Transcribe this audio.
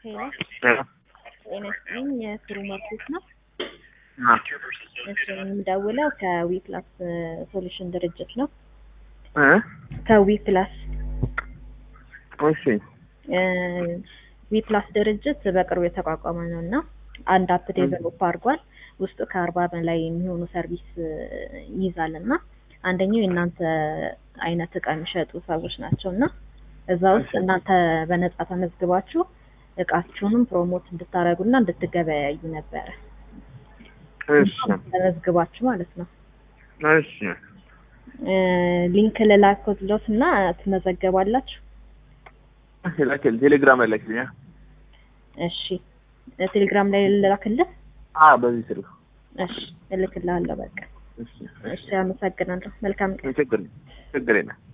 ሄሎ ጤና ይስጥልኝ የስሩ መርቶች ነው። እሺ የምደውለው ከዊ ፕላስ ሶሉሽን ድርጅት ነው። ከዊ ፕላስ እሺ ዊ ፕላስ ድርጅት በቅርቡ የተቋቋመ ነው እና አንድ አፕ ዴቨሎፕ አድርጓል። ውስጡ ከአርባ በላይ የሚሆኑ ሰርቪስ ይይዛል እና አንደኛው የእናንተ አይነት እቃ የሚሸጡ ሰዎች ናቸው እና እዛ ውስጥ እናንተ በነጻ ተመዝግባችሁ እቃችሁንም ፕሮሞት እንድታደርጉና እንድትገበያዩ ነበረ። እሺ ተመዝግባችሁ ማለት ነው። እሺ ሊንክ ልላክሎት እና ትመዘገባላችሁ። ላክል ቴሌግራም ላይ ላክልኛ። እሺ ቴሌግራም ላይ ልላክልህ? አ በዚህ ስልክ እሺ እልክልሃለሁ። በቃ እሺ እሺ፣ አመሰግናለሁ። መልካም ቀን። ችግር ችግር የለም።